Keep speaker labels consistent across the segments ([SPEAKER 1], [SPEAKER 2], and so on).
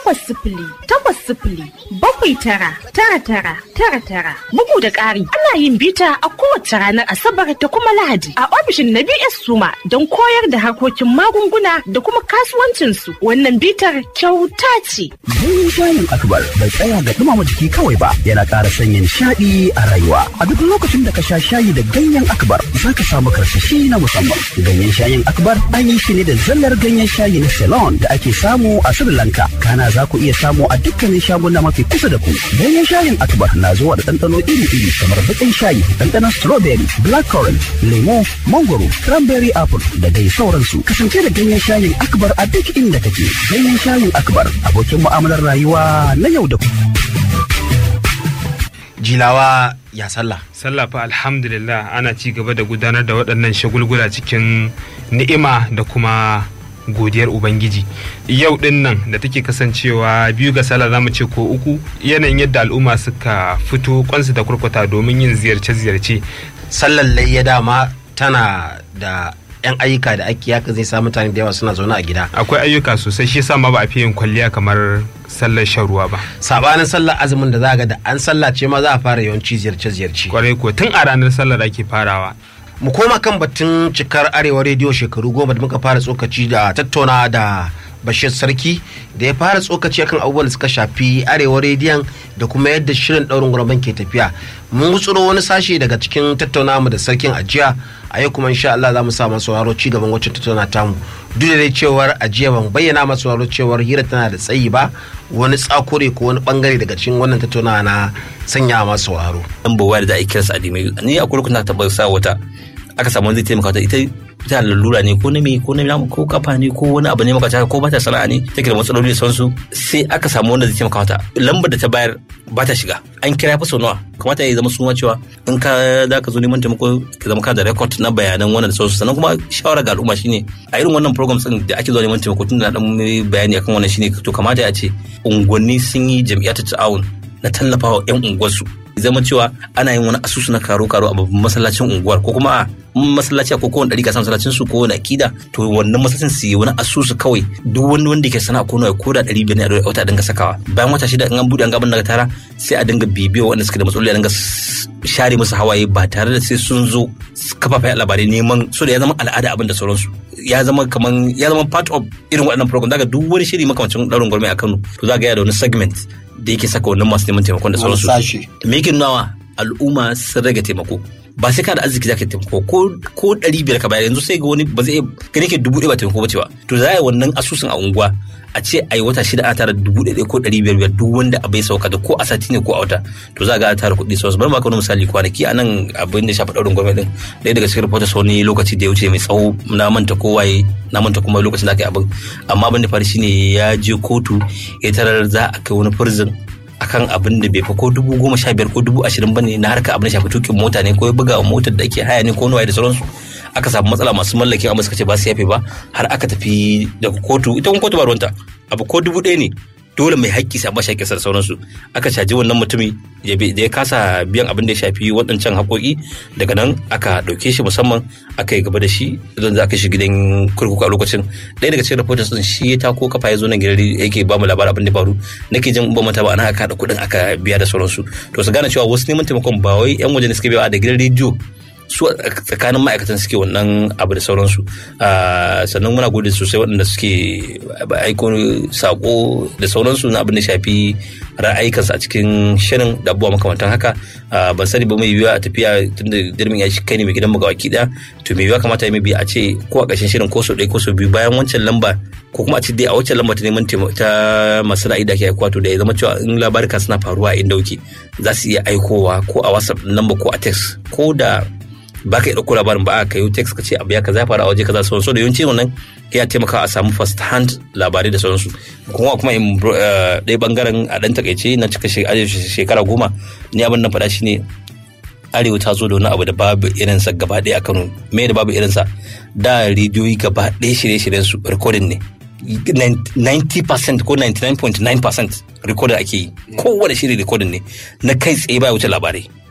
[SPEAKER 1] takwas sifili takwas sifili bakwai tara tara tara tara tara. Bugu da ƙari ana yin bita a kowace ranar Asabar da kuma Lahadi a ofishin na BS Suma don koyar da harkokin magunguna da kuma kasuwancinsu. Wannan bitar kyauta ce.
[SPEAKER 2] Ganyen shayin akbar bai tsaya ga dumama jiki kawai ba yana ƙara sanya nishaɗi a rayuwa. A duk lokacin da ka sha shayi da ganyen akbar za ka samu karsashi na musamman. Ganyen shayin akbar an yi shi ne da zallar ganyen shayi na Ceylon da ake samu a Sri Lanka. Kana za ku iya samu a dukkanin shaguna mafi kusa da ku. Ganyen shayin akbar na zuwa da ɗanɗano iri-iri kamar baƙin shayi, ɗanɗanon strawberry, blackcurrant, lemo, mangoro, cranberry apple da dai sauransu. Kasance da ganyen shayin akbar a duk inda kake. Ganyen shayin akbar abokin mu'amalar rayuwa na yau da kullum.
[SPEAKER 3] jilawa ya sallah
[SPEAKER 4] sallah fa alhamdulillah ana ci gaba da gudanar da waɗannan shagulgula cikin ni'ima da kuma godiyar ubangiji yau din nan da take kasancewa biyu ga sallah zamu ce ko uku yanayin yadda al'umma suka fito kwansu da kurkuta domin yin ziyarce-ziyarce
[SPEAKER 3] sallar layya dama tana da yan ayyuka da ake yaka zai sa mutane da yawa suna zaune a gida
[SPEAKER 4] akwai ayyuka sosai shi yasa ma ba a fi yin kwalliya kamar sallar shan ruwa ba
[SPEAKER 3] sabanin sallar azumin da za ga da an sallace ma za a fara yawanci ziyarce-ziyarce
[SPEAKER 4] kwarai ko tun a ranar sallar ake farawa
[SPEAKER 3] mu koma kan batun cikar arewa rediyo shekaru goma da muka fara tsokaci da tattauna da bashir sarki da ya fara tsokaci akan abubuwan da suka shafi arewa rediyon da kuma yadda shirin daurin guraben ke tafiya mun gutsuro wani sashe daga cikin tattauna mu da sarkin ajiya a yau kuma insha Allah za mu sa masu sauraro ci gaban wacce tattauna tamu duk da dai cewar ajiya ban bayyana masu sauraro cewar hira tana da tsayi ba wani tsakure ko wani bangare daga cikin wannan tattauna na sanya masu sauraro
[SPEAKER 5] dan bawa da za a kira sa adimai ni a kurkun na taɓa sa wata aka samu zai taimaka ta ita ta lalura ne ko na me ko na namu ko kafa ne ko wani abu ne maka haka ko ba ta sana'a ne take da matsaloli da sauransu sai aka samu wanda zai taimaka mata lambar da ta bayar ba ta shiga an kira fa sau nawa kamata ya zama suma cewa in ka za ka zo neman taimako ka zama ka da record na bayanan wannan da sauransu sannan kuma shawara ga al'umma shine a irin wannan programs din da ake zuwa neman taimako tun da dan bayani akan wannan shine to kamata ya ce unguwanni sun yi jam'iyyar ta'awun na tallafawa 'yan unguwarsu zama cewa ana yin wani asusu na karo karo a babban masallacin unguwar ko kuma a masallaci ko kowane ɗari ka san masallacin su ko wani akida to wannan masallacin su yi wani asusu kawai duk wani wanda ke sana'a ko nawa ko da ɗari biyar ne a wata dinga sakawa bayan wata shida in an buɗe an gaban daga tara sai a dinga bibiyo waɗanda suke da matsaloli a dinga share musu hawaye ba tare da sai sun zo kafafen labarai neman so da ya zama al'ada abin da sauransu ya zama kaman ya zama part of irin waɗannan program daga duk wani shiri makamancin ɗaurin gwarmai a Kano to za ga ya da wani segment da yake saka wannan masu neman taimakon da sauransu me yake nawa al'umma sun rage taimako ba sai ka da arziki zaka taimako ko ko ɗari biyar ka bayar yanzu sai ga wani ba zai gane ke dubu ɗaya ba taimako ba ce ba to za a yi wannan asusun a unguwa a ce a yi wata shida ana tara dubu ɗaya ko ɗari biyar biyar duk wanda abai sauka da ko a sati ne ko a wata to za a ga a tara kuɗi sosai bari ma ka wani misali kwanaki a nan abin da shafi ɗaurin gwamnati ɗaya daga cikin rahoton wani lokaci da ya wuce mai tsawo na manta kowaye na manta kuma lokacin da aka yi abin amma abin da faru shine ya je kotu ya tarar za a kai wani firzin akan abin da bai fa ko dubu goma sha biyar ko dubu ashirin bane na harka abin da shafi tukin mota ne ko ya buga motar da ake haya ne ko nawaye da sauransu aka samu matsala masu mallakin amma suka ce ba su yafe ba har aka tafi daga kotu ita kuma kotu ba ruwanta abu ko dubu ɗaya ne dole mai haƙƙi sai ba shi da sauransu aka caji wannan mutumi da ya kasa biyan abin da ya shafi waɗancan haƙoƙi daga nan aka ɗauke shi musamman aka yi gaba da shi don za ka shi gidan kurkuku a lokacin ɗaya daga cikin reporters ɗin shi ya tako kafa ya zo nan gidan yake ba mu labarin abin da faru nake jin ba mata ba ana aka haɗa kuɗin aka biya da sauransu to su gane cewa wasu neman taimakon ba wai yan waje ne suke biya da gidan rediyo su tsakanin ma'aikatan suke wannan abu da sauransu sannan muna gode sosai waɗanda suke aiko sako da sauransu na abin da shafi ra'ayikansu a cikin shirin da abubuwa makamantan haka ban sani ba mai yiwuwa a tafiya tunda dirmin ya shi kai ne mai gidan magawaki ɗaya to mai yiwuwa kamata ya mai a ce ko a ƙarshen shirin ko sau ɗaya ko sau biyu bayan wancan lamba ko kuma a ce dai a wancan lamba ta neman ta masu ra'ayi da ake aikowa to da ya zama cewa in labarika suna faruwa a inda wuke za su iya aikowa ko a whatsapp lamba ko a text ko da ba ka yi ɗauko labarin ba a ka yi text ka ce abu ya kaza faru a waje kaza sauransu da yawanci wannan ya taimaka a samu first hand labarai da sauransu kuma kuma in ɗaya bangaren a ɗan takaice na cika shekara goma ni abin nan faɗa shi ne arewa ta zo da wani abu da babu irinsa gaba ɗaya a kano me da babu irinsa da rediyoyi gaba ɗaya shirye-shiryen su recording ne 90% ko 99.9% recording ake yi kowane shiri recording ne na kai tsaye baya wuce labarai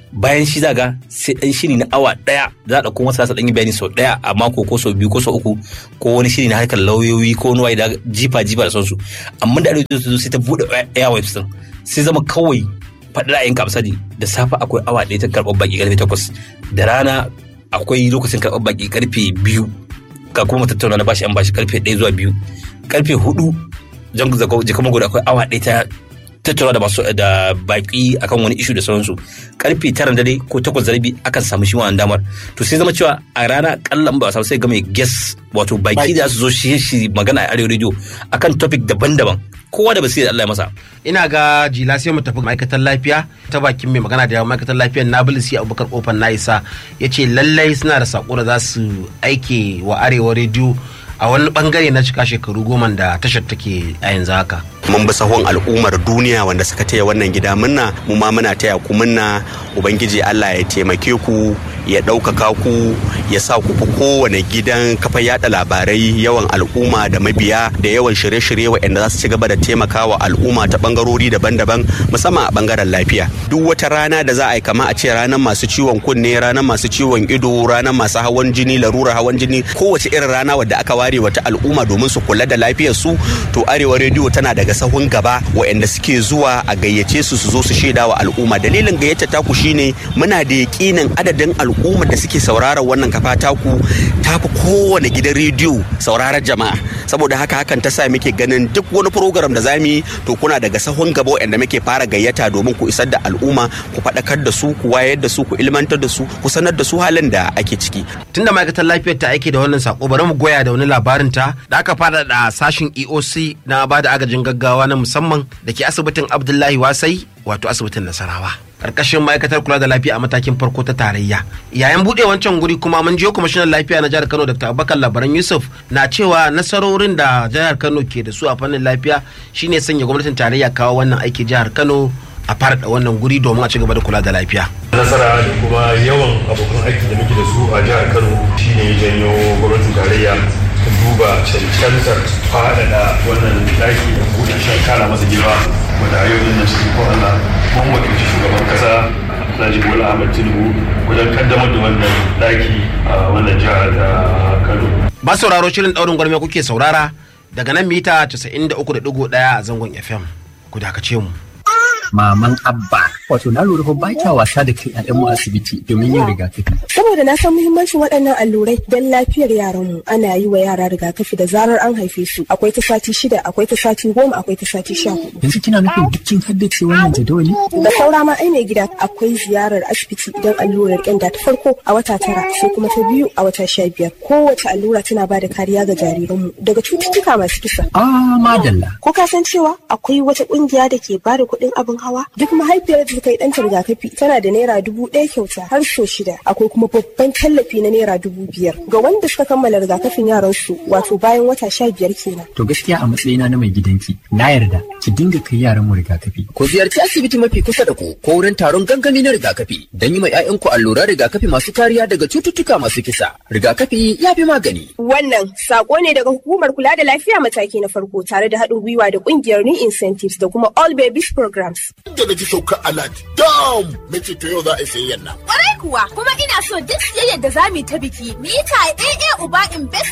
[SPEAKER 5] bayan shi zaga sai dan shiri na awa daya za a dauko masa dan yi bayani sau daya a mako ko sau biyu ko sau uku ko wani shiri na harkar lauyoyi ko wani da jifa jifa da sauransu amma da arewa ta zo sai ta bude airwaves din sai zama kawai faɗi ra'ayin ka misali da safe akwai awa ɗaya ta karɓar baki karfe takwas da rana akwai lokacin karɓar baki karfe biyu ga kuma tattauna na bashi an bashi karfe ɗaya zuwa biyu karfe hudu jan jika magoda akwai awa ɗaya ta tattauna da masu da baki akan wani ishu da sauransu karfe tara dare ko takwas da rabi akan samu shi wannan damar to sai zama cewa a rana kallon ba samu sai ga mai guest wato baki da su zo shi shi magana a arewa radio akan topic daban-daban kowa da basira Allah ya masa
[SPEAKER 3] ina ga jila sai mu tafi ma'aikatan lafiya ta bakin mai magana da yawan ma'aikatan lafiyar nabilisi abubakar kofar na isa ya ce lallai suna da sako da za su aike wa arewa rediyo a wani bangare na cika shekaru goma da tashar take a yanzu haka
[SPEAKER 6] mun bi sahun al'ummar duniya wanda suka taya wannan gida munna mu ma muna taya ku munna ubangiji Allah ya taimake ku ya ɗaukaka ku ya sa ku fi kowane gidan kafa yada labarai yawan al'umma da mabiya da yawan shirye-shirye waɗanda za su ci gaba da taimakawa al'umma ta bangarori daban-daban musamman a bangaren lafiya duk wata rana da za a yi kama a ce ranar masu ciwon kunne ranar masu ciwon ido ranar masu hawan jini larurar hawan jini kowace irin rana wadda aka ware wata al'umma domin su kula da lafiyar su to arewa rediyo tana daga sahun gaba waɗanda suke zuwa a gayyace su su zo su shaida wa al'umma dalilin gayyata taku shine muna da yakinin adadin al'umma da suke sauraron wannan kafa taku tafi kowane gidan rediyo sauraron jama'a saboda haka hakan ta sa muke ganin duk wani program da zamu yi to kuna daga sahun gaba waɗanda muke fara gayyata domin ku isar da al'umma ku faɗakar da su ku wayar da su ku ilmantar da su ku sanar da su halin da ake ciki
[SPEAKER 3] tunda ma'aikatar lafiyar ta aike da wannan sako bari mu goya da wani labarin ta da aka fara da sashin EOC na ba da agajin gaggawa na musamman da ke asibitin Abdullahi Wasai wato asibitin Nasarawa karkashin ma'aikatar kula da lafiya a matakin farko ta tarayya yayin buɗe wancan guri kuma mun jiyo kwamishinan lafiya na jihar Kano Dr. Abubakar Labaran Yusuf na cewa nasarorin da jihar Kano ke da su a fannin lafiya shine sanya gwamnatin tarayya kawo wannan aiki jihar Kano a fara da wannan guri domin a ci gaba da kula da lafiya.
[SPEAKER 7] nasara da kuma yawan abokan aiki da muke da su a jihar kano shine ya janyo gwamnatin tarayya ta duba cancantar faɗaɗa wannan ɗaki da buɗe shi kara masa girma wanda a yau nan cikin ko Allah mun wakilci shugaban kasa Alhaji Bola Ahmed Tinubu wajen kaddamar da wannan ɗaki a wannan jihar ta Kano.
[SPEAKER 3] Ba sauraro shirin ɗaurin gwarme kuke saurara daga nan mita 93.1 a zangon FM. Ku dakace mu.
[SPEAKER 8] maman abba wato na lura fa ba kya wasa da kai mu asibiti domin yin rigakafi
[SPEAKER 9] saboda na san muhimmancin waɗannan allurai don lafiyar yaranmu ana yi wa yara rigakafi da zarar an haife su akwai ta sati shida akwai ta sati goma akwai ta sati sha hudu
[SPEAKER 8] yanzu kina nufin dukkin haddace wannan jadawali
[SPEAKER 9] da saura ma ai mai gida akwai ziyarar asibiti don allurar ƙyanda ta farko a wata tara sai kuma ta biyu a wata sha biyar kowace allura tana ba da kariya ga jariranmu daga cututtuka masu kisa
[SPEAKER 8] ah madalla
[SPEAKER 9] ko ka san cewa akwai wata ƙungiya da ke ba da kuɗin abin hawa duk mahaifiyar da ta yi ɗanta rigakafi tana da naira dubu ɗaya kyauta har so shida akwai kuma babban tallafi na naira dubu biyar ga wanda suka kammala rigakafin yaran su wato bayan wata sha biyar kenan.
[SPEAKER 8] to gaskiya a matsayina na mai gidanki na yarda ki dinga kai yaran mu rigakafi
[SPEAKER 10] ku ziyarci asibiti mafi kusa da ku ko wurin taron gangami na rigakafi don yi ma 'ya'yanku alluran rigakafi masu kariya daga cututtuka masu kisa rigakafi ya fi magani.
[SPEAKER 9] wannan sako ne daga hukumar kula da lafiya mataki na farko tare da haɗin gwiwa da ƙungiyar new incentives da kuma all babies programs.
[SPEAKER 11] da na ji sauka alert dam na ce to yau za a yi sayayyan nan.
[SPEAKER 12] Kwarai kuwa kuma ina so duk siyayyar da za mu yi ta biki mu yi ta AA Uba Invest